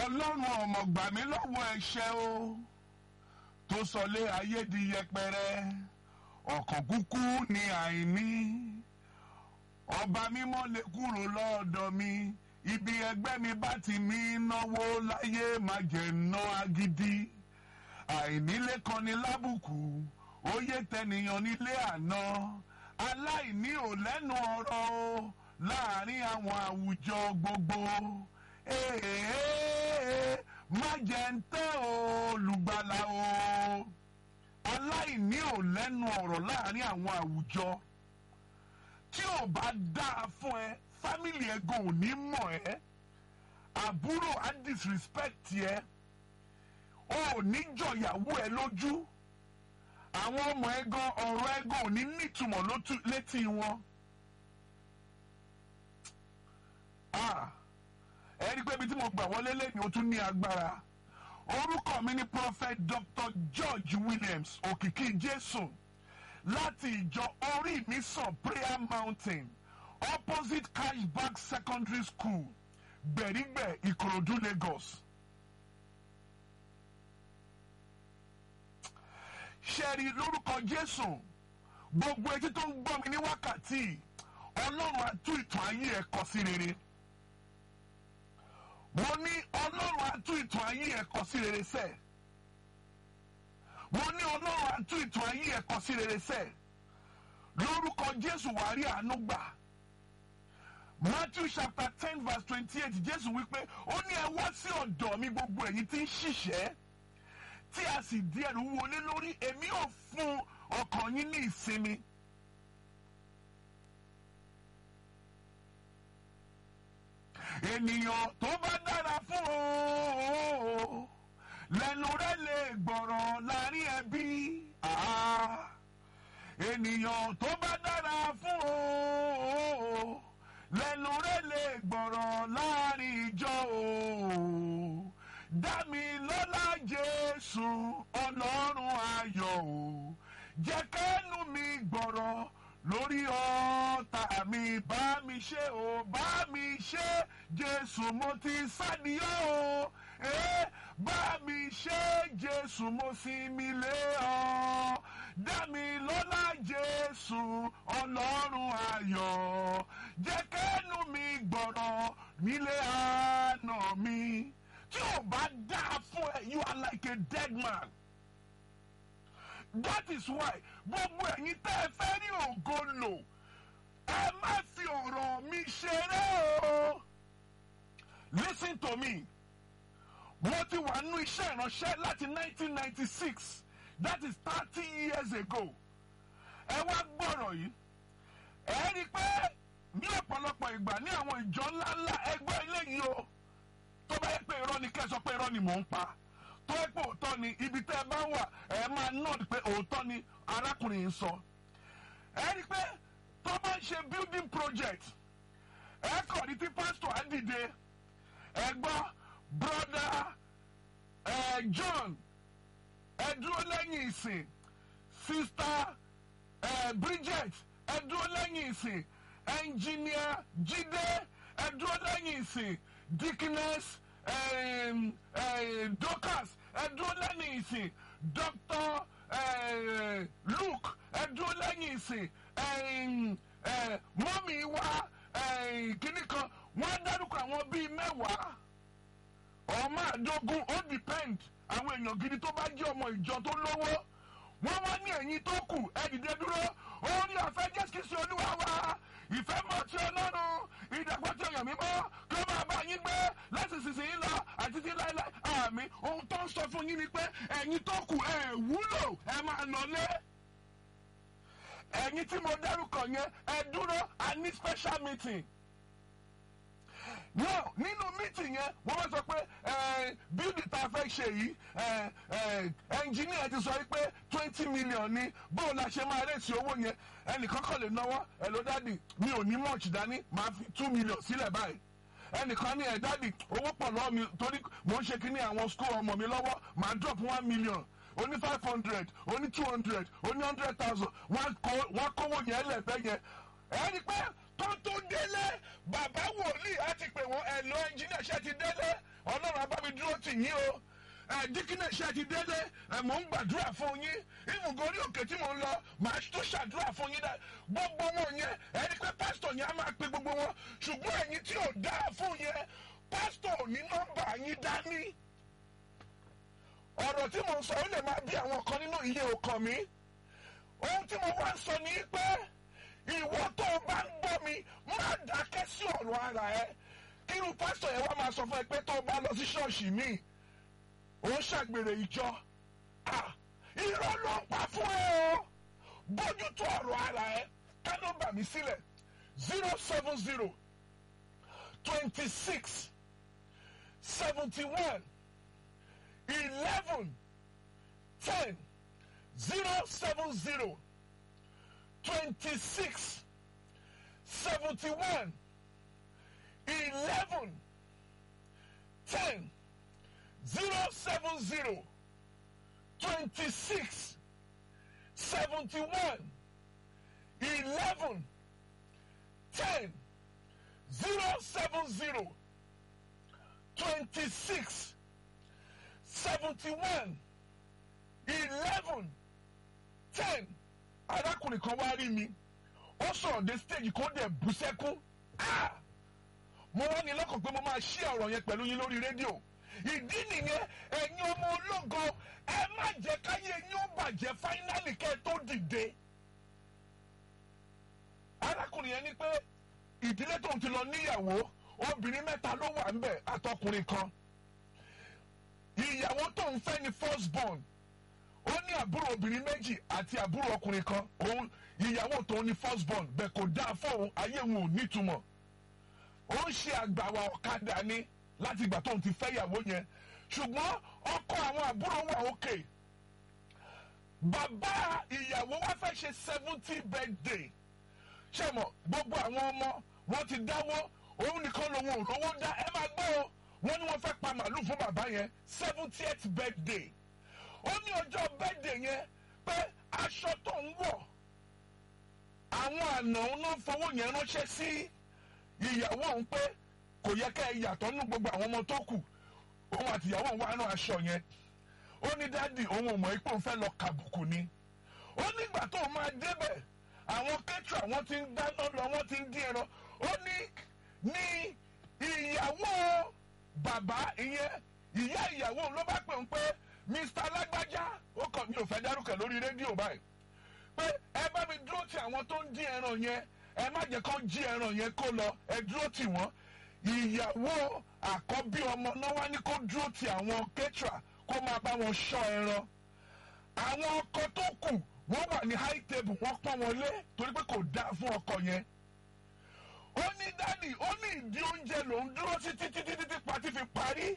ọlọ́run ọmọ gbà mí lọ́wọ́ ẹ̀ṣẹ̀ o tó sọlé ayé di yẹpẹrẹ ọkàn kúkú ní àìní ọba mímọ́ lè kúrò lọ́ọ̀dọ̀ mi ibi ẹgbẹ́ mi bá ti mí náwó láyé má jẹ́ ná agídí àìnílé kan ní lábùkù óyè tẹnìyàn nílé àná aláìní ò lẹ́nu ọ̀rọ̀ o láàrin àwọn àwùjọ gbogbo èèyàn má jẹ́ ń tẹ́ olùgbàlà o aláìní ò lẹ́nu ọ̀rọ̀ láàrin àwọn àwùjọ tí ò bá dáa fún ẹ fámìlì ẹ gan ò ní mọ̀ ẹ́ àbúrò á disrespect ẹ o ò ní jọ̀yàwó ẹ lójú àwọn ọmọ ẹ gan ọ̀rọ̀ ẹ gan ò ní nítumọ̀ lótú- létí wọn. Ah, ẹ rí i pé ibi tí mo gbà wọlé lẹ́yìn ó tún ní agbára orúkọ mi ni prophet dr george williams òkìkí jésù láti ìjọ orí mi sàn prayer mountain opposite cashback secondary school gbẹ̀rígbẹ̀ ìkòròdú lagos. ṣẹ́ẹ̀rì lórúkọ jésù gbogbo etí tó ń gbọ́ mi ní wákàtí ọlọ́run á tú ìtàn ayé ẹ̀ kọ sí rere mo ní ọlọ́run á tú ìtàn ayé ẹ̀ kọ sí rere sẹ́ẹ̀ mo ní ọlọ́run á tú ìtàn ayé ẹ̀ kọ sí rere sẹ́ẹ̀ lórúkọ jésù wàá rí àánú gbà matthew chapter ten verse twenty-eight jésù wípé ó ní ẹ wá sí ọ̀dọ̀ mi gbogbo ẹ̀yin tí ń ṣiṣẹ́ tí a sì di ẹrù wọlé lórí èmi ò fún ọkàn yín ní ìsinmi. ènìyàn tó bá dára fún o lẹ́nu rẹ̀ lè gbọ̀rọ̀ láàrin ẹbí. Ah. ènìyàn tó bá dára fún o lẹ́nu rẹ̀ lè gbọ̀rọ̀ láàrin ìjọ o dámi lọ́lá jésù ọlọ́run ayọ̀ o jẹ́ kẹ́nu mi gbọ̀rọ̀ lórí ọ̀tá mi bá mi ṣe o bá mi ṣe jésù mo ti sádìyọ́ o eh, bá mi ṣe jésù mo sinmi lé ọ dámi lọ́lá jésù ọlọ́run ayọ̀ jẹ́ kẹ́nu mi gbọ̀rọ̀ nílé àná mi tí ò bá dáa fún ẹ you are like a dead man. that is why gbogbo ẹ̀yin tẹ́ ẹ fẹ́ rí ògo lò ẹ má fi ọ̀rọ̀ mi ṣeré o. listen to me mo ti wà nínú iṣẹ́ ìránṣẹ́ láti 1996 that is thirty years ago ẹ wá gbọ́rọ̀ yìí ẹ rí i pé ní ọ̀pọ̀lọpọ̀ ìgbà ní àwọn ìjọ ńláńlá ẹgbẹ́ eléyìí o tó bá yẹ pé irọ́ ni kẹ́ ẹ sọ pé irọ́ ni mò ń pa tó yẹ pé òótọ́ ni ibi tẹ́ ẹ bá wà ẹ máa nọ́ọ̀dì pé òótọ́ ni arákùnrin yìí sọ. ẹ rí i pé tó bá ń ṣe building project ẹ kọ̀ ní tí pásítọ̀ á dìde ẹ gbọ́ broda ẹ John ẹ dúró lẹ́yìn ìsìn sista ẹ Bridget ẹ dúró lẹ́yìn ìsìn engineer Jídé ẹ dúró lẹ́yìn ìsìn deaconess um, uh, Dorcas ẹdúró lẹ́yìn ìsìn Dr. Uh, Luke ẹdúró lẹ́yìn ìsìn um, uh, mọ́mí wa uh, kìnnì kan wọ́n á dárúkọ àwọn bíi mẹ́wàá ọmọ àdógún ó depend àwọn èèyàn gidi tó bá jẹ́ ọmọ ìjọ tó lówó wọ́n wá ní ẹ̀yìn tó kù ẹ dìde dúró orí ọ̀fẹ́ jésù kìí ṣe olúwa wa ìfẹ́ mọ̀ tí ọlọ́run ìdàgbọ́ tí ọyàn mímọ́ kí ó máa bá yín gbé láti sísìn yín lọ àti tí láéláé àmì ohun tó ń sọ fún yín ni pé ẹ̀yin tó kù ẹ̀ wúlò ẹ máa lọlé ẹ̀yin tí mo dárúkọ yẹn ẹ dúró a ní special meeting no nínú meeting yẹn wọ́n wá sọ pé bíldì tá a fẹ́ ṣe yìí ẹnjìníà ti sọ pé twenty million ni bóun la ṣe máa rèsì owó yẹn ẹnìkan kàn lè náwó ẹ ló dádì mi ò ní much dání màá fi two million sílẹ̀ báyìí ẹnìkan ní ẹ dádì owó pọ̀ lọ́wọ́ mi torí mò ń ṣe kínní àwọn school ọmọ mi lọ́wọ́ màá drop one million oní five hundred oní two hundred oní hundred thousand wọ́n kówó yẹn lẹ́fẹ̀ẹ́ yẹn ẹ rí i pé tó tó délé bàbá wòlíì á ti pè wọ́n ẹ̀ lọ ẹnjìníà ṣe ti délé ọlọ́run abámi dúró tì yín o díkínà iṣẹ́ ti dédé mò ń gbàdúrà fún yín ìmùgọ̀ orí òkè tí mò ń lọ màá tó ṣàdúrà fún yín dá gbogbo wọn yẹn ẹni pé pásítọ̀ yẹn á máa pe gbogbo wọn ṣùgbọ́n ẹ̀yin tí ò dáa fún yẹn pásítọ̀ ò ní nọ́mbà yín dání ọ̀rọ̀ tí mò ń sọ ó lè máa bí àwọn kan nínú iye ọkàn mi ohun tí mo wá ń sọ ni pé ìwọ tó o bá ń gbọ́ mi má dákẹ́ sí ọ̀rọ̀ ara ẹ kírun pásítọ̀ yẹn wá máa sọ fún ẹ pé tó o bá lọ sí ṣọ́ọ̀ṣì míì ó ń ṣàgbèrè ìjọ irọ́ ló ń pa fún ẹ o bójútó ọ̀rọ̀ ara ẹ ká nọ́mbà mi sílẹ̀ zero seven zero twenty six seventy one eleven ten zero seven zero twenty six seventy one eleven ten zero seven zero twenty six seventy one eleven ten zero seven zero twenty six seventy one eleven ten arákùnrin kan wá rí mi ó sọ̀rọ̀ dé stage kó dẹ̀ bú sẹ́kún mo wá ní lọ́kàn pé mo máa ṣí ọ̀rọ̀ yẹn pẹ̀lú yín lórí rédíò ìdí nìyẹn ẹ̀yin ọmọ ológo ẹ má jẹ́ káyé yín ó bàjẹ́ fáínálì kẹ́ ẹ tó dìde. arákùnrin yẹn ní pé ìdílé tóun ti lọ níyàwó obìnrin mẹ́ta ló wà ńbẹ̀ àtọkùnrin kan ìyàwó tóun fẹ́ ni first born ó ní àbúrò obìnrin méjì àti àbúrò ọkùnrin kan òun ìyàwó tóun ni first born bẹ́ẹ̀ kò dáa fóun ayé òun ò nítumọ̀ ó ń ṣe àgbàwà ọ̀kadà ni láti ìgbà tóun ti fẹ́ ìyàwó yẹn ṣùgbọ́n ọkọ àwọn àbúrò wà òkè bàbá ìyàwó wa fẹ́ ṣe seventy birthday ṣe mọ̀ gbogbo àwọn ọmọ wọn ti dáwọ́ òun nìkan lòun ò lówó dá ẹ máa gbọ́ o wọ́n ní wọ́n fẹ́ pa màálù fún bàbá yẹn seventieth birthday ó ní ọjọ́ birthday yẹn pé aṣọ tó ń wọ̀ àwọn àna òun ló ń fowó yẹn ránṣẹ́ sí ìyàwó òun pé kò yẹ ká ẹ yàtọ̀ nínú gbogbo àwọn ọmọ tó kù òun àti ìyàwó òun wá rán aṣọ yẹn ó ní dádì òun ò mọ̀ ipò òun fẹ́ lọ kàbùkù ni ó nígbà tó máa débẹ̀ àwọn kẹ́tù àwọn ti ń dáná lọ wọ́n ti ń dín ẹran ó ní ní ìyàwó bàbá ìyẹn ìyá ìyàwó òun ló bá pè ń pé mr alágbájá ó kàn mí ò fẹ́ dárúkọ lórí rédíò báyìí pé ẹ bá mi dúró ti àwọn tó ń dín ẹran yẹn ẹ má jẹ́ kán jí ẹran yẹn kó lọ ẹ dúró tì wọ́n ìyàwó àkọ́bí ọmọ náà wá ní kó dúró ti àwọn kẹ́tìrà kó máa bá wọn ṣọ́ ẹran àwọn ọkọ tó kù wọ́n wà ní high table wọ́n pọ́n wọn lé torí pé kò dáa fún ọkọ yẹn ó ní dádì ó ní ìdí oúnjẹ lòún dúró sí títí títí tí pati fi parí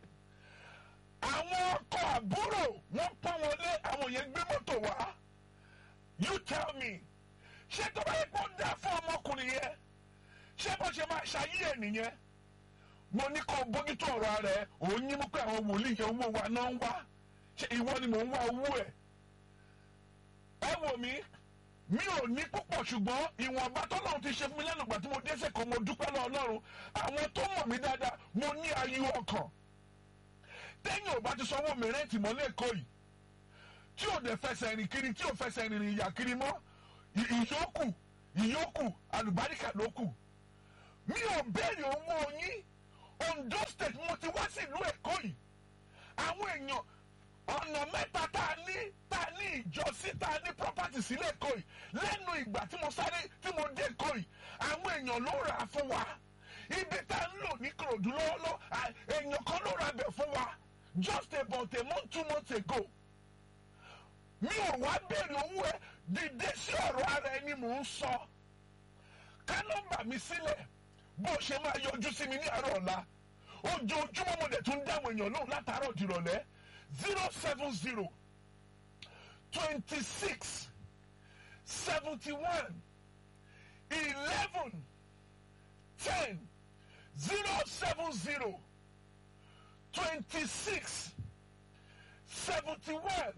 àwọn ọkọ àbúrò wọ́n pọ́n wọn lé àwọn yẹn gbé mọ́tò wá you tell me ṣé tó bá yẹ kó dáa fún ọmọkùnrin yẹn ṣé bó ṣe máa ṣayé ẹ̀ nìyẹn mo ní kó bójútó ọ̀rọ̀ rẹ̀ òun yín mú pé àwọn wòlíì yẹn owó wa náà ń wá ṣé ìwọ ni mò ń wá owó ẹ̀ ẹ wò mí mi ò ní púpọ̀ ṣùgbọ́n ìwọ̀nba tọ́lọ́run ti ṣe fún mi lẹ́nu ìgbà tí mo dẹ́sẹ̀ kan mo dúpẹ́ lọ́wọ́ Ọlọ́run àwọn tó mọ̀ mí dáadáa mo ní ayọ̀ ọkàn tẹ́yìn ò bá ti sanwó mi rẹ́ǹtì mọ́ lẹ́kọ̀ọ́ yìí tí ò dẹ̀ fẹsẹ̀ rìn kiri tí ò fẹsẹ̀ rìn ìyà kiri mọ́ ìyókù ìyókù àlùbáríkà ló kù mi ò béèrè owó yín Ondo state mo ti wá sí ìlú Èkó yìí àwọn èèyàn ọ̀nà mẹ́ta tá a ní tá a ní ìjọsí tá a ní property sílẹ̀ Èkó yìí lẹ́nu ìgbà tí mo sáré tí mo dé Èkó yìí àwọn èèyàn ló rà á fún wa ibi tá a ń lò ní Ìkòròdú lọ́wọ́lọ́ èèyàn kan ló ra bẹ̀ fún wa just about a month two months ago mi ò wá béèrè owó ẹ dìde sí ọ̀rọ̀ ara ẹni mò ń sọ ká nọ́mbà mi sílẹ̀ bó ṣe máa yọjú sí mi ní àárọ̀ ọ̀la ojoojúmọ́ mo dẹ̀ tún dáwọn èèyàn lóhùn látàárọ̀ dìrọ̀lẹ́ zero seven zero twenty six seventy one eleven ten zero seven zero twenty six seventy one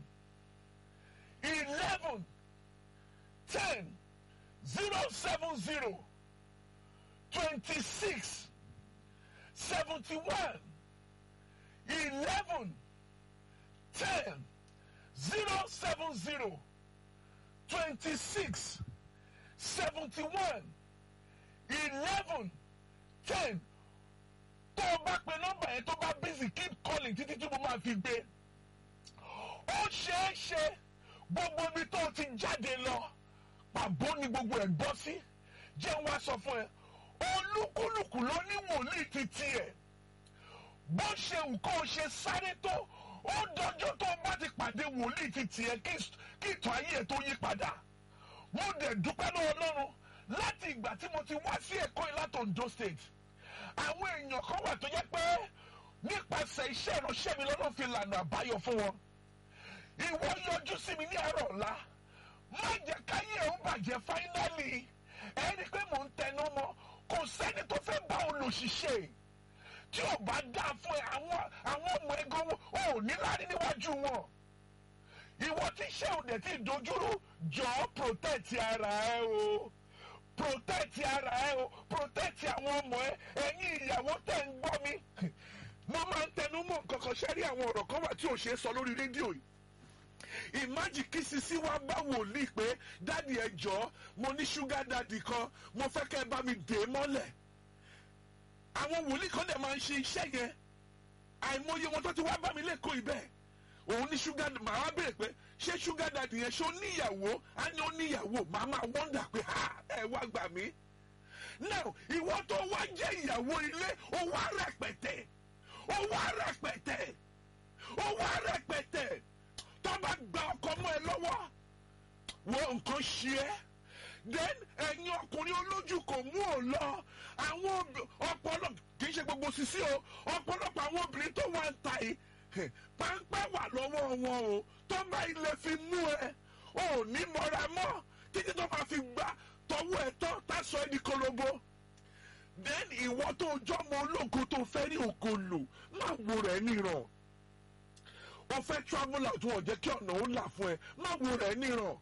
eleven ten zero seven zero twenty six seventy one eleven ten zero seven zero twenty six seventy one eleven ten tó o bá pe nọ́mbà yẹn tó bá busy keep calling títí tí mo máa fi gbé ó ṣeé ṣe gbogbo ibi tó o ti jáde lọ pàbó ni gbogbo ẹ̀ gbọ́ sí jẹ́ wá sọ fún ẹ olúkúlùkù ló ní wòlíì ti tiẹ̀ bó ṣe nǹkan ṣe sáré tó ó dọjọ́ tó o bá ti pàdé wòlíì ti tiẹ̀ kí ìtàn ayé ẹ̀ tó yí padà mo dẹ̀ dúpẹ́ lọ́wọ́ Ọlọ́run láti ìgbà tí mo ti wá sí Èkó yìí láti Ondo State àwọn èèyàn kan wà tó yẹ pé nípasẹ̀ iṣẹ́ ìránṣẹ́ mi lọ́nà fi lànà àbáyọ fún wọn ìwọ yọjú sí mi ní àárọ̀ ọ̀la má jẹ́ káyé ẹ̀ ń bàjẹ́ fáínálì ẹni pé mò ń tẹnu mọ́ kò sẹ́ni tó fẹ́ bá olùṣiṣẹ́ tí ò bá dá fún ẹ àwọn àwọn ọmọ ẹgbẹ́ wọn ò ní lárí níwájú wọn ìwọ tí iṣẹ́ òde tí dojúrú jọ̀ọ́ protect ara ẹ o protect ara ẹ o protect àwọn ọmọ ẹ ẹ̀yin ìyàwó tẹ̀ ń gbọ́ mi mo máa ń tẹnu mọ́ nǹkan kan ṣẹ́rí àwọn ọ̀rọ̀ kan wà tí ò ṣeé sọ lórí rédíò yìí ìmájì kí sisi wá bá wòlíì pé dáàdi ẹ jọ̀ọ́ mo ní ṣúgà dáàdi kan mo fẹ́ kẹ́ ẹ bá mi dè é mọ́lẹ̀ àwọn wòlíì kan dẹ̀ máa ń ṣe iṣẹ́ yẹn àìmọye wọn tó ti wá bá mi lẹ́kọ̀ọ́ ibẹ̀ òun ní ṣúgà màá wá béèrè pé ṣé ṣúgà dáàdi yẹn ṣó níyàwó á ní ó níyàwó màá máa wọ́ndà pé ha ẹ wá gbà mí now ìwọ tó wá jẹ́ ìyàwó ilé ó wá rẹpẹtẹ ó wá rẹpẹtẹ ó wá rẹpẹtẹ tó bá gba ọkọ mọ́ ẹ lọ́wọ́ wọ nǹkan ṣe é then ẹ̀yin ọkùnrin olójú kò mú ò lọ àwọn ọpọlọ kì í ṣe gbogbo sisi o ọ̀pọ̀lọpọ̀ àwọn obìnrin tó wà ń ta yìí páńpẹ́ wà lọ́wọ́ wọn o tó bá ilé fi mú ẹ ò ní mọ́ra mọ́ títí tó máa fi gbà tọwọ́ ẹ tán tá sọ ẹ di kolobo then ìwọ tó jọmọ ológo tó fẹ́ ní òkòlù má wo rẹ̀ níran o fẹ́ travel out wọn jẹ́ kí ọ̀nà ó là fún ẹ má wo rẹ̀ níran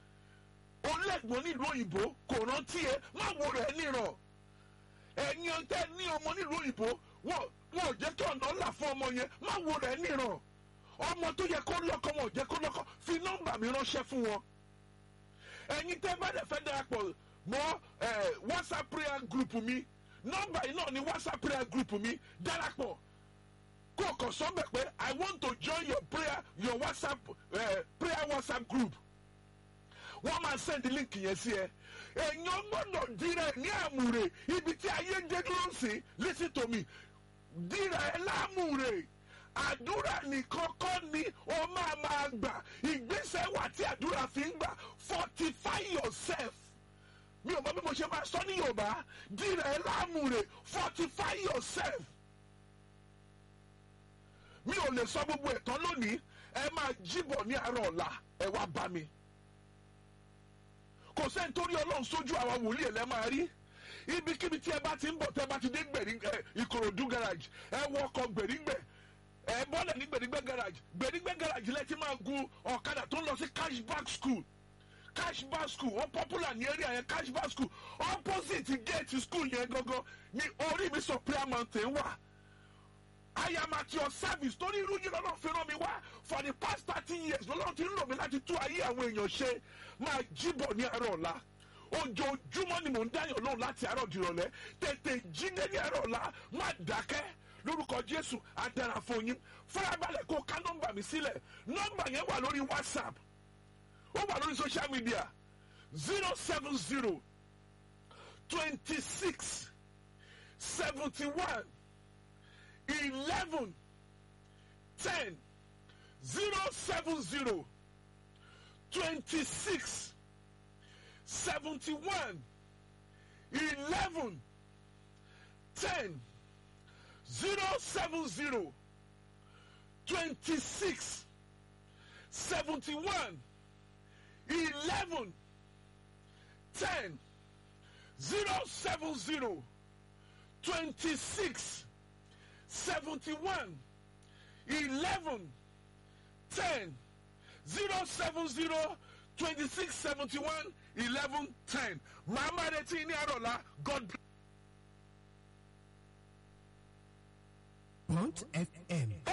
o lẹ́gbọ̀n nílùú òyìnbó kò rántí ẹ má wo rẹ̀ níran ẹ̀yin ọ̀tẹ́ ní ọmọ nílùú òyìnbó wọn wọn ò jẹ́ kí ọ̀nà ó là fún ọmọ yẹn má wo rẹ̀ níran ọmọ tó yẹ kó lọ́kọ wọn ò jẹ́ kó lọ́kọ fi nọ́mbà mi ránṣẹ́ fún wọn ẹ̀yin tẹ́ bá dẹ̀ fẹ́ darapọ̀ mọ́ whatsapp prayer group mi nọ́mbà yìí náà ni whatsapp prayer group mi darapọ̀ kó o kàn sọ́bẹ̀ pé i want to join your prayer your whatsapp uh, prayer whatsapp group wọ́n máa send link yẹn sí ẹ èèyàn gbọ́dọ̀ dira ẹ̀ ní àmúre ibi tí ayé dé dúró sí listen to me dira ẹ̀ láàmúre àdúrà nìkan kọ́ ni ó máa máa gbà ìgbésẹ̀ wà tí àdúrà fi ń gbà fortify yourself mi ò mọ bí mo ṣe máa sọ ní yorùbá dira ẹ̀ láàmúre fortify yourself mi ò lè sọ gbogbo ẹ̀tọ́ lónìí ẹ máa jíbọ̀ ní àárọ̀ ọ̀la ẹ wá bá mi kò sẹ́ni tó rí ọlọ́run sójú àwa wòlíì ẹ̀ lẹ́ máa rí ibikíbi tí ẹ bá ti ń bọ̀ tẹ́ bá ti dé gbèrí ẹ ìkòròdú garage ẹ wọ ọkọ̀ gbèrígbẹ̀ ẹ bọ́lẹ̀ ní gbèrígbẹ̀ garage gbèrígbẹ̀ garage lẹ́ ti máa gun ọ̀kadà tó ń lọ sí cashback school cashback school wọ́n popular ní area yẹn cashback school opposite gate school yẹn gangan ní orí mi sọ prayer mountain wà. I am at your service torí irú yìí lọ́nà fi ràn mí wá for the past thirty years lọ́nà ti ń lò mí láti tú ayé àwọn èèyàn ṣe máa jíbọ̀ ní àárọ̀ ọ̀la ojoojúmọ́ ni mò ń dáyọ̀ lóhùn láti àárọ̀ dìrọ̀lẹ́ tètè jíde ní àárọ̀ ọ̀la má dákẹ́ lórúkọ Jésù àdàrà fún yín farabalẹ̀ kó ká nọ́mbà mi sílẹ̀ nọ́mbà yẹn wà lórí WhatsApp ó wà lórí social media zero seven zero twenty six seventy one eleven ten zero seven zero twenty six seventy one eleven ten zero seven zero twenty six seventy one eleven ten zero seven zero twenty six. 71 11 10 070 26 71 11 10 màmá retí ní àrọ̀lá God bless. Blunt FM.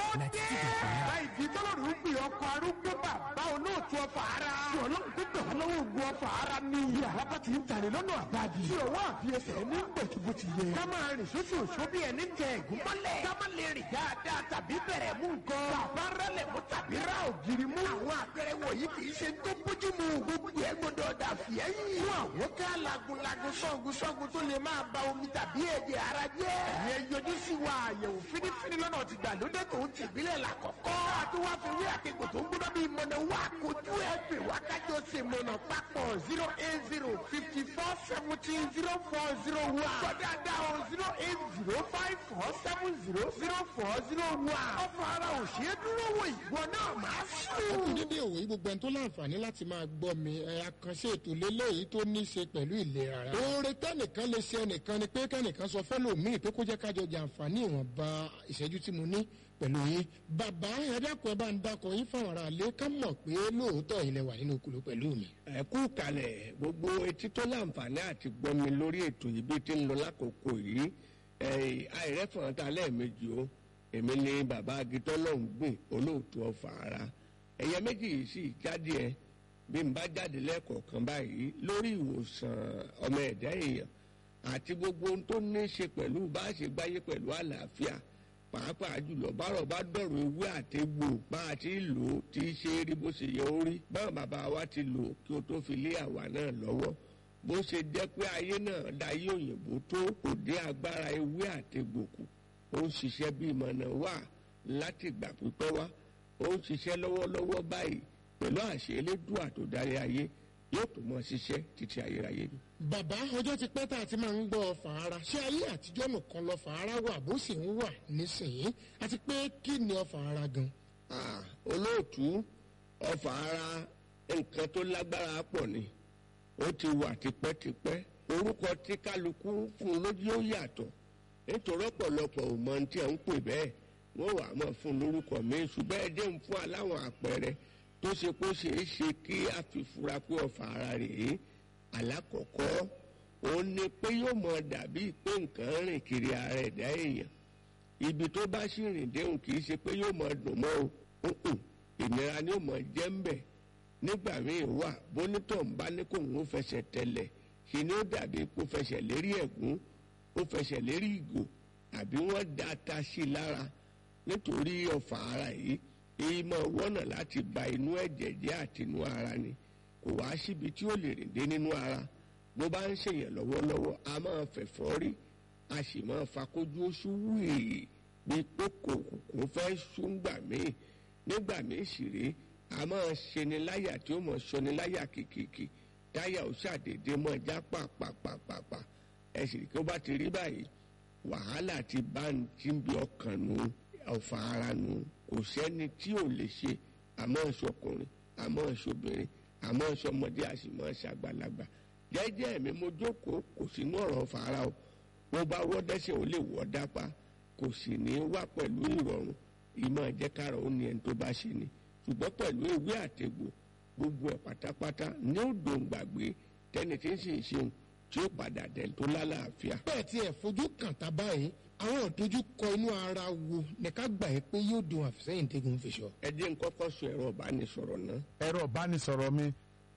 ninety two dot nine. Láìdí tọ́lọ́run gbé ọkọ̀ arúgbó bàbá olóòtú ọfà ara. Tí ọlọ́run tó gbà lọ́wọ́ ogun ọfà ara ní iye àlábá ti ń tàlẹ̀ lọ́nà àbájì. Tí ọwọ́ àbí ẹsẹ̀ ní gbẹ̀tùbù ti yẹ. Ká máa rìn sóṣù òṣó bí ẹni tẹ ẹ̀gún mọ́lẹ̀. Ká má lè rìn dáadáa tàbí bẹ̀rẹ̀ mú nǹkan. Bàbá rẹlẹ̀ mú tàbí rá ògiri mú. Àwọn àpẹẹrẹ wọ̀nyí kì í ṣe tó bójú mu. Gbogbo ẹ̀ gbọdọ̀ dà fìẹ́yìn. Fún àwọn ká lagunlagun sọ́gun sọ́gun tó lè máa ba omi tàbí ẹ̀jẹ̀ ara jẹ́. Ìyẹn yọjú sí wa àyẹ̀wò fínífíní lọ́nà ti gbàlódé tó ń tìbílẹ̀ làkọ́kọ́. Àti wá fi wí àkekò tó ń gbọ́dọ̀ bí mọ̀nà wá kojú ẹ̀ pè wá kájọ ṣe mọ̀nà papọ̀ zero eight zero fifty four seventeen zero four zero one. Gbọ́dọ̀ dá o zero eight zero five four seven zero zero four zero one. Ọ̀fọ̀ ara ò ṣeé dúró wò ìwọ náà máa sùn. ẹkún dédé òwe gbogbo ẹni tó láǹfààní láti máa gbọ́ mi ẹ àkànṣe ètò lélẹ́yìí tó ní í ṣe pẹ̀lú ìlera ara. oore tẹ́nìkan lè ṣe ẹnìkan ni pé kẹ́nìkan sọ fẹ́lòmíì pé kó jẹ́ kájọ jàǹfààní ìwọ̀nba ìṣẹ́jú tí mo ní pẹ̀lú yín. bàbá ẹ dákun ẹ bá ń dákọ yín fáwọn ará ilé ká mọ̀ pé lóòótọ́ ilẹ̀ wà nínú okùnrin pẹ̀lú mi. ẹ kú kalẹ̀ gbogbo etí tó láǹfààní àti gbọ́ mi lórí ètò yìí bí ti ń lọ lákòókò yìí àìrẹ́fọ̀n ta lẹ́ẹ̀mejì o èmi ni bàbá agitọ́ lọ́hùn gbìn olóòtú ọ̀fà ara ẹ̀yẹ méjì yìí sì jáde ẹ bí n bá jáde lẹ́ẹ̀kọ̀ọ̀kan báyìí lórí ìwòsàn ọmọ ẹ̀dá èèyàn àti gbogbo ohun tó ní í ṣe pẹ̀lú bá a ṣe gbáyé pẹ̀lú àlàáfíà pàápàá jùlọ bárọ̀ bá dọ̀rọ̀ ewé àtegbò bá a ti lò ó ti ṣe é rí bó ṣe yẹ ó rí báwọn bàbá wa ti lò ó kí o tó fi lé àwa náà lọ́wọ́ bó ṣe jẹ́ pé ayé náà dayé òyìnbó tó kò dé agbára ewé àtegbò kù ó ń ṣiṣẹ́ bí ìmọ̀nà wà láti ìgbà pípẹ́ wá ó ń ṣiṣẹ́ lọ́wọ́lọ́wọ́ báyìí pẹ̀lú àṣẹ elédùà tó darí ayé yóò tó mọ ṣiṣẹ́ títí ayérayé ni. bàbá ọjọ́ ti pẹ́ tá a ti máa ń gbọ́ fàárà ṣé ayé àtijọ́ nìkan lọ fàárà wà bó sì ń wà nísìnyí àti pé kí ni ọfà ara gan. Ah, olóòtú ọfà ara nǹkan tó lágbára pọ̀ ni ó ti wà tipẹ́tipẹ́ orúkọ tí kálukú fún un lójú ó yàtọ̀ nítorí ọ̀pọ̀lọpọ̀ ò mọ ohun tí ẹ̀ ń pè bẹ́ẹ̀ wọ́n wà á mọ̀ fún un lórúkọ mi ṣùgbọ́n ẹ dé ń fún aláwọn àpẹẹrẹ tó ṣe kó ṣe é ṣe kí a fi fura pé ọfà ara rèé alákọ̀ọ́kọ́ òun ni pé yóò mọ dàbí pé nǹkan rìn kiri ara ẹ̀dá èèyàn ibi tó bá sì rìn déhùn kì í ṣe pé yóò mọ dùn mọ́ o Mm-mm. ìnira ni yóò mọ jẹ́ ń bẹ̀ nígbà míì wà bónítọ̀ ń bá ní kó ń fẹsẹ̀ tẹ̀lẹ̀ ṣe ni ó dàbí kó fẹsẹ̀ lérí ẹ̀gún ó fẹsẹ̀ lérí ìgò àbí wọ́n da ata sí i lára nítorí ọ̀fà ara yìí èyí máa wọ́nà láti ba inú ẹ̀jẹ̀ jẹ́ àti inú ara ni kò wá síbi tí ó lè rìn dé nínú ara bó bá ń ṣèyàn lọ́wọ́lọ́wọ́ a máa fẹ̀fọ́ rí a sì máa fakójú oṣù wíì bí pé kòkòkò fẹ́ ṣúngbà míì nígbà míì sì rí a máa ṣeni láyà tí ó mọ̀ ṣoni láyà kìkìkì táyà ó ṣàdédé mọ́ já pàpàpàpàpà ẹ sì rí kí ó bá ti rí báyìí wàhálà ti bá ń tí ń bí ọkàn nù ọ̀fà ara nù kò sẹ́ni tí ò lè ṣe àmọ́ ṣọkùnrin àmọ́ ṣobìnrin àmọ́ ṣọmọdé àṣìmọ́ ṣàgbàlagbà jẹ́jẹ́ mi mo jókòó kò sínú ọ̀rọ̀ fara o mo bá wọ́ dẹ́sẹ̀ ó lè wọ́ dápá kò sì ní wá pẹ̀lú ìrọ̀rùn ìmọ̀ ẹ̀jẹ̀kára ó ní ẹni tó bá ṣe ni ṣùgbọ́n pẹ̀lú ewé àtegbò gbogbo ẹ̀ pátápátá ní ó dòun gbàgbé tẹ́ni tí ń sì ń ṣeun tí ó padà dẹ̀ tó lálàáfíà. bẹ́ẹ̀ tí ẹ̀ fojú kàn tá báyìí àwọn ìdojúkọ inú ara wo ní ká gbà yẹ pé yóò dùn àfisẹ́yìn tẹ́gun fi sọ. ẹ jẹ́ n kọ́kọ́ sọ ẹ̀rọ ìbánisọ̀rọ̀ náà ẹ̀rọ ìbánisọ̀rọ̀ mi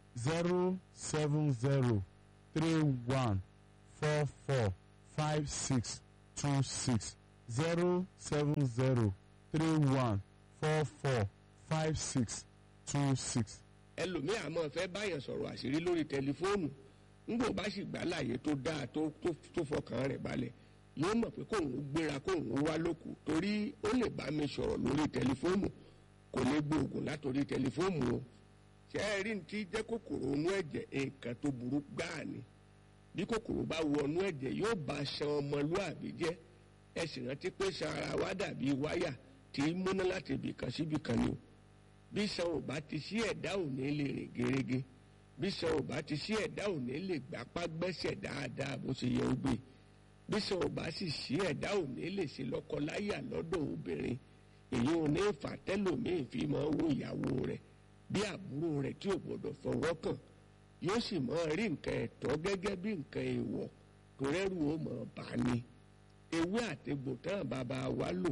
zero seven zero three one four four five six two six zero seven zero three one four four five six two six. ẹlòmíì àmọ́ fẹ́ báyàn sọ̀rọ̀ àṣírí lórí tẹlifóònù ńgbò bá sì gbà láàyè tó dáa tó tó tó fọkàn rẹ̀ balẹ̀ yóò mọ̀ pé kóun ó gbéra kóun ó wá lóku torí ó lè bá mi sọ̀rọ̀ lórí tẹlifóònù kò lè gbóògùn látòrí tẹlifóònù o ṣé ẹ rí ní ti jẹ́ kòkòrò inú ẹ̀jẹ̀ nǹkan tó burú gbáà ni bí kòkòrò bá wọnú ẹ̀jẹ̀ yóò bá ṣan ọmọlúàbí jẹ́ ẹ sì rántí pé ṣan ara wa dàbí wáyà tí í múná láti ibìkan síbìkan ni o bí ṣan ò bá ti sí ẹ̀dá ò ní lè rìn gerege bí ṣan ò bá ti sí ẹ̀dá ò ní lè gbapá gbẹ́sẹ̀ dáadáa bó ṣe yẹ ó gbé bí ṣan ò bá sì sí ẹ̀dá ò ní lè ṣe lọ́kọláyà lọ́dọ̀ obìnrin èyí ò ní fà tẹ́lòmíì fi máa wo ìyàwó rẹ̀ bí àbúrò rẹ̀ tí ò gbọ́dọ̀ fọwọ́ kàn yóò sì máa rí nǹkan ẹ̀tọ́ gẹ́gẹ́ bí nǹkan èèwọ̀ tó rẹ́rù ó mọ̀ bá ní ewé àtegbò tán bàbá wa lò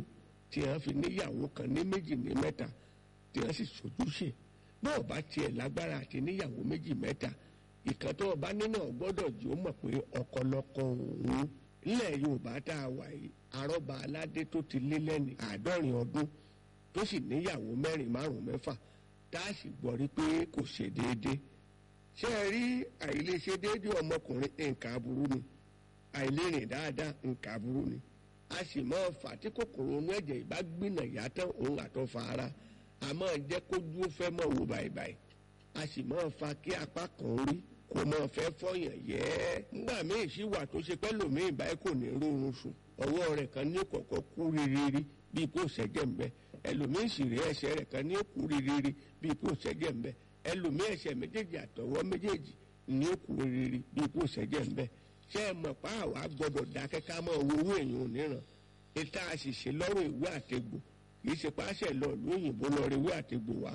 tí wọ́n fi níyàwó kan ní méjì ní mẹ́ta tí wọ́n sì sojúṣe bọ́ọ̀ bá tiẹ̀ lágbára àti níyàwó méjì mẹ́ta ìkan tó ọba nínú ọgbọ́dọ̀ jù ó mọ̀ pé ọ̀kọ̀lọ̀kọ̀ òun ilẹ̀ yorùbá tá a wà yìí arọ́ba aládé tó ti lé lẹ́ni àádọ́rin ọdún tó sì níyàwó mẹ́rin márùn mẹ́fà tá a sì gbọ́ rí pé kò ṣe déédé ṣé ẹ rí àìlèṣe déédé ọmọkùnrin nǹkan aburú ni àìlérìn dáadáa nǹkan aburú ni a sì máa fà tí kòkòrò inú ẹ̀jẹ̀ ìbá gbìnà yàtọ̀ òun àtọ̀ fa ara a máa jẹ́ kójú ó fẹ́ mọ̀ wò báyìí a sì máa fa kí apá kan rí kò máa fẹ́ fọyàn yẹ́ nígbà míì sì wà tó ṣe pẹ́ lòmíì báyìí kò ní rórun sùn ọwọ́ rẹ̀ kan ní kọ̀kọ́ kú rírírí bíi kò ṣẹ́jẹ̀ ń bẹ ẹlòmíì sì rí ẹsẹ̀ rẹ̀ kan ní kú rírírí bíi kò ṣẹ́jẹ̀ ń bẹ ẹlòmíì ẹsẹ̀ méjèèjì àtọwọ́ méjèèjì ní kú rírírí bíi kò ṣẹ́jẹ̀ ń bẹ ṣé ẹ mọ̀ pa àwa gbọ́dọ̀ dákẹ́ ká mọ̀ owó owó èèyàn níran ìta àṣìṣe lọ́rùn ìwé àtegbò kì í ṣe páṣẹ lọ lóyìnbó lọ rí ìwé àtegbò wá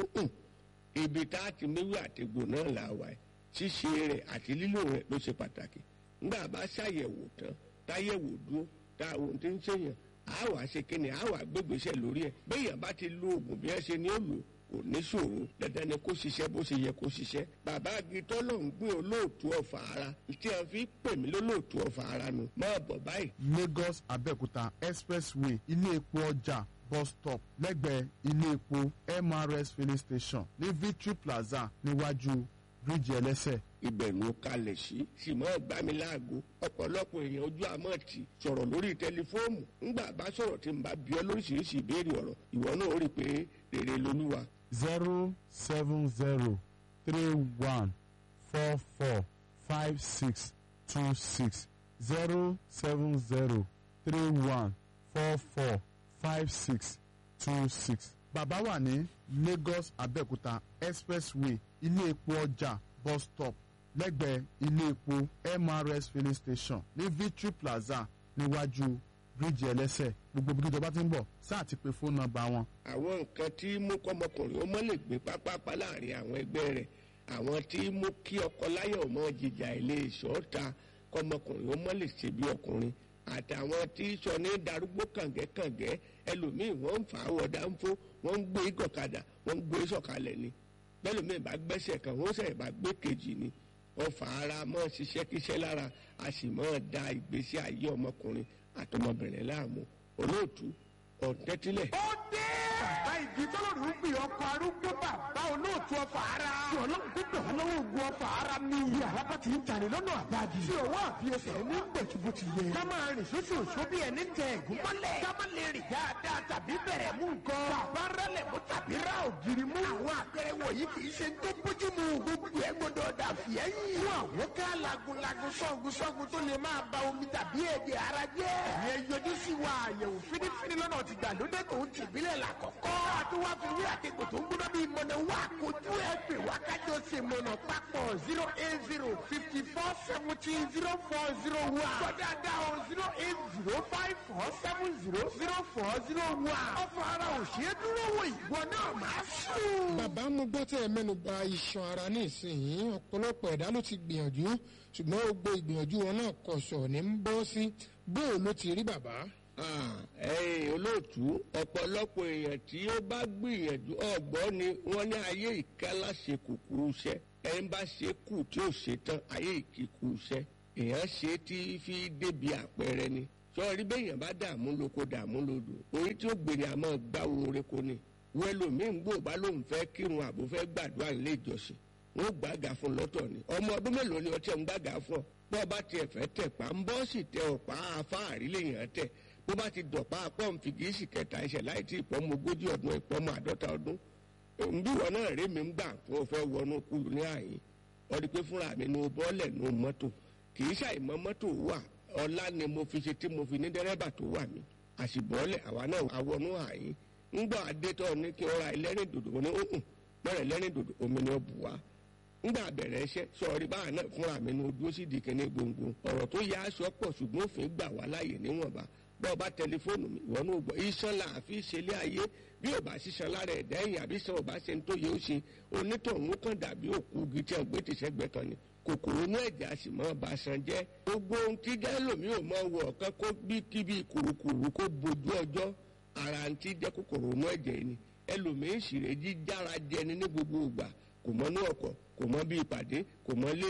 ibi tá a ti méwé àtegbò náà là wà ẹ̀ ṣíṣe rẹ̀ àti lílò rẹ̀ ló ṣe pàtàkì ńgbà bá ṣàyẹ̀wò tán táyẹ̀wò dúró tá àwọn tí ń ṣèyàn á wà ṣe kíni á wà gbégbèsè lórí ẹ̀ béèyàn bá ti lo oògùn bí ẹ ṣe ní ó lò kò ní ṣòro dandan ni kó ṣiṣẹ́ bó ṣe yẹ kó ṣiṣẹ́ bàbá agitọ́ ló ń gbé olóòtú ọ̀fà ara tí a fi pè mí lólóòtú ọ̀fà ara nu máa bọ̀ báyìí. lagos abẹ́òkúta expressway ilé epo ọjà bus stop lẹ́gbẹ̀ẹ́ ilé epo mrs filling station ní victory plaza níwájú bíríìjì ẹlẹ́sẹ̀. ibẹ̀ ló kalẹ̀ sí sì mọ́ gbá mi láago ọ̀pọ̀lọpọ̀ èèyàn ojú àmọ́ tì sọ̀rọ̀ lórí tẹlifóònù ńgbà bá sọ̀rọ̀ tí n bá bí ọ lóríṣiríṣi ìbéèrè ọ̀rọ̀ ìwọ náà ó rí i pé rere lolúwa. zero seven zero three one four four five six two six zero seven zero three one four four five six two six. bàbá wà ní lagos abẹ́òkúta expressway ilé epo ọjà bus stop lẹ́gbẹ̀ẹ́ ilé epo mrs filling station ní victory plaza níwájú bíríìjì ẹlẹ́sẹ̀ gbogbo bí ìjọba ti ń bọ̀ sáà ti pe fóònù nọ́mbà wọn àwọn nǹkan tí mú kọ́mọkùnrin ó mọ́ lè gbé pápápá láàrin àwọn ẹgbẹ́ rẹ̀ àwọn tí mú kí ọkọ láyọ̀ mọ́ jìjà ilé ìṣọ́ta kọ́mọkùnrin ó mọ́ lè ṣe bí ọkùnrin àtàwọn tí sọ ní darúgbó kàngẹ́kàngẹ́ ẹlòmíì wọ́n ń fà á wọ̀ dáńfó wọ́n ń gbé gọ̀kadà wọ́n ń gbé sọ̀kalẹ̀ ni bẹ́lòmíì bá gbẹ́sẹ̀ kan wọ́n sẹ̀ bá gbé kejì ni wọ́n fà ara mọ́ ṣiṣẹ́ kíṣẹ́ lára a sì mọ́ da ìgbésí ayé ọmọkùnrin àtọmọbìnrin láàmú olóòtú ọ̀tẹ́tílẹ̀. ó dé. bàbá ìdí tọ́lọ́rù ń gbé ọkọ̀ arúgbó bàbá olóòtú ọfà ara. tí ọlọ́run tó gbà wọ́n lọ́wọ́ ogun ọfà ara ní. yàrá bá ti ń tàní lọ́nà àbájì. tí òwò àfiyèsẹ̀ ní gbẹ̀tùbù ti yẹ. ká máa rìn sóṣù òṣù bí ẹni tẹ ẹ̀gún mọ́lẹ̀. ká má lè rìn dáadáa tàbí bẹ̀rẹ̀ mú nǹkan. bàbá rẹlẹ̀ mú tàbí ra ògiri mú. àwọn àpẹẹrẹ wọ̀nyí kì í ṣe tó bójú mu. gbogbo ẹ gbọdọ̀ dà fìyẹ́yìn. fún àwọn ká lagunlagun sọ́gun sọ́gun tó lè máa ba omi tàbí ẹ̀jẹ̀ ara jẹ́. ìyẹn yọjú sí wa àyẹ̀wò fínífíní lọ́nà ti gbàlódé tó ń tìbílẹ̀ la kọ̀kọ́. àti wá fi wí àtẹ̀kù tó ń gbóná bíi mọ̀nà wá kojú ẹ̀ pè wá kájọ ṣe mọ̀nà papọ̀ zero eight zero fifty four seventeen zero four zero one. kọjá dá o zero eight zero five four seven zero zero four zero one. ọ̀fọ̀ ara ò ṣeé dúró wò ìwọ náà máa sùn. bàbá mo gbọ́ tẹ́ ẹ mẹ́nu ba iṣan ara ní ìsinyìí ọ̀pọ̀lọpọ̀ ẹ̀dá ló ti gbìyànjú ṣùgbọ́n gbogbo ìgbìyànjú wọn náà kọ̀ṣọ̀ ní ń bọ́ sí bóò ló ti rí bàbá. Ah, ẹ̀yin olóòtú ọ̀pọ̀lọpọ̀ èèyàn tí ó bá gbìyànjú ọ̀gbọ́n ni wọ́n ní ayé ìkálá ṣe kúkúrú iṣẹ́ ẹni bá ṣe kù tí ó ṣe tán ayé ìkíkú iṣẹ́ èèyàn ṣe tí fi débi àpẹẹrẹ ni sọ̀rí béèyàn bá dààmú lóko dààmú lodò orí tí ó gbèrè àmọ́ gbáwo oreko ni wẹ́lòmíì ń gbò bá lóun fẹ́ kírun àbò fẹ́ gbàdúrà nílé ìjọsìn wọn gbàgà fún lọ́tọ̀ ni ọmọ ọdún mélòó ni ọtí ẹ̀ ń gbàgà fún ọ bọ́ bá tiẹ̀ fẹ́ tẹ̀ pa ń bọ́ sì tẹ ọ̀pá afáàrí lèèyàn tẹ̀ bó bá ti dọ̀pá pọ́ǹfì kì í sì kẹta ẹsẹ̀ láì tí ìpọ́nmọ ogójì ọdún ìpọ́nmọ àádọ́ta ọdún bí wọn náà rí mi ń gbà fún ọfẹ wọnú kúlù ní àyín ọdí pé fúnra mi nu bọ́ọ̀lẹ̀ nu mọ́tò kì í ṣàìmọ́ mọ́tò wà ọlá ni mo fi ṣe tí mo fi ní dẹ́rẹ́bà tó wà mí àṣìbọ́ọ̀lẹ̀ àwa náà àwọnú àyín ńgbà adétọ́ ní kí n ra ẹlẹ́rìn dòdò wọn ní òkùn bẹ́rẹ̀ ẹlẹ́rìn dòdò omi ni ó bù wá ńgbà bẹ̀rẹ̀ iṣẹ́ sọ̀rí báà náà fúnra mi nu ojú ó sì di kíní gbòǹgbò ọ̀rọ̀ tó yá aṣọ pọ̀ ṣùgbọ́n òfin gbà wá láàyè níwọ̀nba bọ́ ọba tẹlifóònù mi ìwọ náà gbọ́ iṣan là á fi ṣẹlẹ̀ ayé bí ọba ṣiṣan lára ẹ̀dá ẹ̀yìn àbí sọ ọba ṣe ń tó yẹ ó ṣe onítọ̀hún kan dàbí òkú igi tí wọ́n gbé tìṣẹ́gbẹ́ kan ni kòkòrò inú ẹ̀jẹ̀ a sì mọ́ ọba san jẹ́ gbogbo ohun tí gẹ́lòmí ò mọ wọ̀ ọ̀kan kó bí kíbi kùrukùru kó bojú ọjọ́ ara ń tí jẹ́ kòkòrò inú ẹ̀jẹ̀ ni ẹlòmíín sì rè jíjára jẹni ní gbogbo ìgbà kò mọ ní ọkọ̀ kò mọ bí ìpàdé kò mọ lé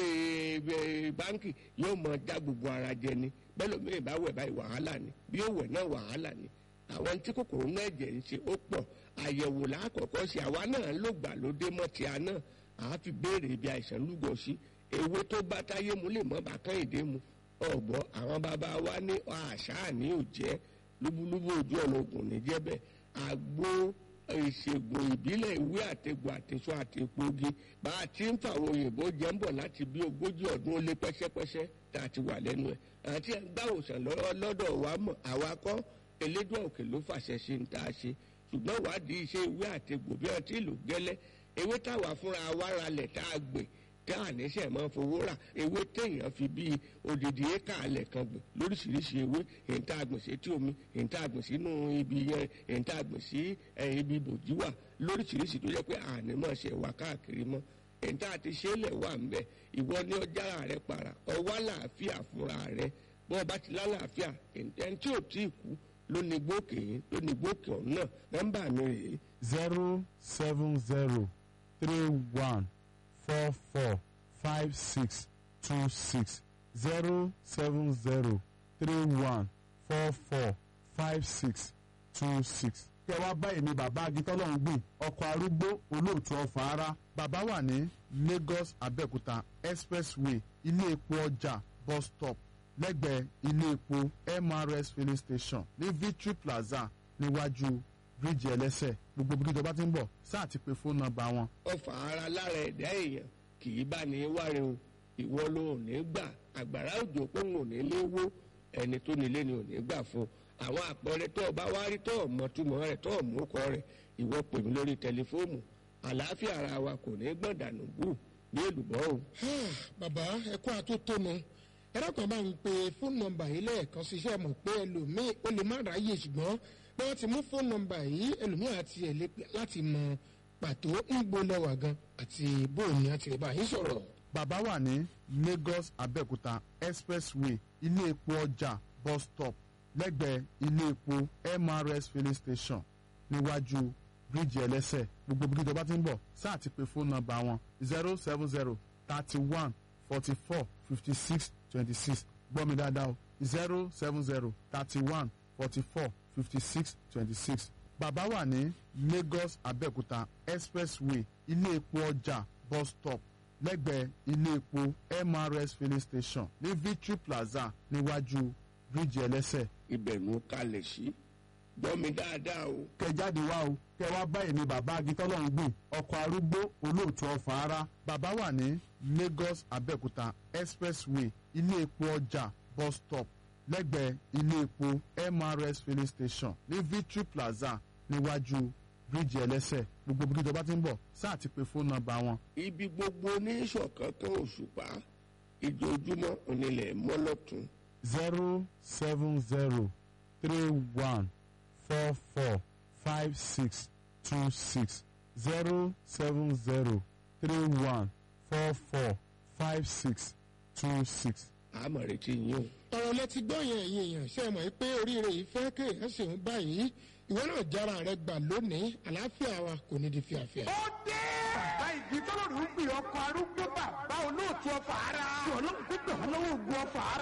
ẹ, báńkì yóò mọ já gbogbo ara jẹni bẹ́ẹ̀ lómìnir bá wẹ̀ báyìí wàhálà ni bí ó wẹ̀ náà wàhálà ni àwọn tí kòkòrò inú ẹ̀jẹ̀ ń ṣe ó pọ̀ àyẹ̀wò lákọ̀ọ́kọ́ ṣe àwa náà ló gbà lóde mọ́ ti àná àá fi béèrè ibi àìsàn lúgọ sí ewé tó bá táyé mu lè mọ́ bàkán ìdè mu ọ̀gbọ́ àwọn bàbá wa ní àṣà ní òjẹ́ lúbúlúbú ojú ọ̀nà ògùn ní jẹ́bẹ̀ àgbo ìṣègùn ìbílẹ̀ ìwé àtẹ̀gùn àtẹ̀sọ àtẹ̀pọ̀gi bá a ti ń fàwọn òyìnbó jẹ́ ń bọ̀ láti bí ogójì ọdún ó lé pẹ́sẹ́pẹ́sẹ́ tá a ti wà lẹ́nu ẹ̀ àti gbàwòsàn lọ́wọ́ lọ́dọ̀ wa mọ̀ àwa kọ́ elédùn òkè ló fàṣẹ sí ń tá a ṣe ṣùgbọ́n wádìí iṣẹ́ ìwé àtẹ̀gùn bí wọ́n ti lò gẹ́lẹ́ ewé táwa fúnra wa ralẹ̀ tá a gbìn tá a níṣẹ́ máa fowó rà ewé téèyàn fi bíi odidi éka alẹ̀ kan gbìn lóríṣiríṣi ewé èyí tá a gbìn sí etí omi èyí tá a gbìn sínú ibi yẹn èyí tá a gbìn sí ẹ, ibi bòjí wà lóríṣiríṣi tó jẹ́ pé àní máa ṣe wà káàkiri mọ́ èyí tá a ti ṣe é lẹ̀ wà ń bẹ̀ ìwọ ní ọjà rẹ para ọwọ́ àlàáfíà fúnra rẹ bọ́ ọba ti lálàáfíà ẹni tí ò tí ì kú ló ní gbókè yín ló ní gbókè ọ̀hún náà nọ́mbà mi rèé zero seven zero three one four four five six two six zero seven zero three one four four five six two six. kí ẹ wá bá èmi bàbá agitọ́lọ́hún gbìn ọkọ̀ arúgbó olóòtú ọ̀fà ara bàbá wà ní Lagos Abẹ́òkúta expressway ilé epo ọjà bus stop lẹ́gbẹ̀ẹ́ ilé epo MRS filling station ní Victory Plaza níwájú bíríìjì ẹlẹ́sẹ̀ gbogbo bí ìjọba ti ń bọ̀ sáà ti pe fóònù nọ́mbà wọn ọfà ara lára ẹ̀dá èèyàn kì í bá ní wáre o ìwọ ló ò ní gbà àgbàrá òjò pé òun ò ní lé wó ẹni tó nílé ni ò ní gbà fún àwọn àpẹẹrẹ tó o bá wá rí tó o mọ túmọ̀ rẹ̀ tó o mú kọ rẹ̀ ìwọ pè mí lórí tẹlifóònù àlàáfíà ara wa kò ní gbọ̀n dànù bù ní èlùbọ́ o. bàbá ẹ kó àtótónu ẹ̀rọ kan bá ń pe fóònù nọ́mbà yìí lẹ́ẹ̀kan ṣiṣẹ́ mọ̀ pé ẹlòmíì ó lè má ráyè ṣùgbọ́n bí wọ́n ti mú fóònù nọ́mbà yìí ẹlòmíì àti ẹ̀ lè pè láti mọ pàtó ń gbólẹ́wà gan àti bóòní àti ìbá yìí sọ̀rọ̀. bàbá wà ní Lagos Abẹ́òkúta expressway ilé epo ọjà bus stop lẹ́gbẹ̀ẹ́ ilé epo MRS filling station níwájú bíríìjì ẹlẹ́sẹ̀ gbogbo bí ìjọba ti ń bọ̀ sáà ti pe fóònù nọ́mbà wọn zero seven zero thirty one forty four fifty six twenty six gbọ́ mi dáadáa o zero seven zero thirty one forty four fifty six twenty six bàbá wà ní Lagos Abẹ́òkúta expressway ilé epo ọjà bus stop lẹ́gbẹ̀ẹ́ ilé epo MRS filling station ní Victory Plaza níwájú bíríìjì ẹlẹ́sẹ̀ ibẹ̀ ló kalẹ̀ sí gbọ́ mi dáadáa o. kẹ jáde wá o kẹ wá bá èmi bàbá agitọ́lọ́hún gbìn ọkọ̀ arúgbó olóòtú ọ̀fà ara bàbá wà ní Lagos Abẹ́òkúta expressway ilé epo ọjà bus stop lẹ́gbẹ̀ẹ́ ilé epo MRS filling station ní Victory Plaza níwájú bíríìjì ẹlẹ́sẹ̀ gbogbo bí ìjọba ti ń bọ̀ sáà ti pe fóònù nọ́mbà wọn ibi gbogbo oníṣọ̀kan kan òṣùpá ìjojúmọ́ onílẹ̀ mọ́lọ́tún zero seven zero three one four four five six two six zero seven zero three one four four five six two six. àmọ̀ retí yín o. ọ̀rọ̀ lẹ ti gbọ́ yẹn ẹ̀yin èèyàn ṣe é mọ̀ pé oríire yìí fẹ́ kéèyàn ṣe ń báyìí ìwọ náà jára rẹ gbà lónìí àlàáfíà wa kò ní di fíafíà. ó dé. bàbá ìdí tọ́lọ́rù ń gbìn ọkọ̀ arúgbó bàbá olóòtú ọ̀fà ara. tí ọlọ́run tó gbà wọ́n lọ́wọ́ ògùn ọ̀fà ara.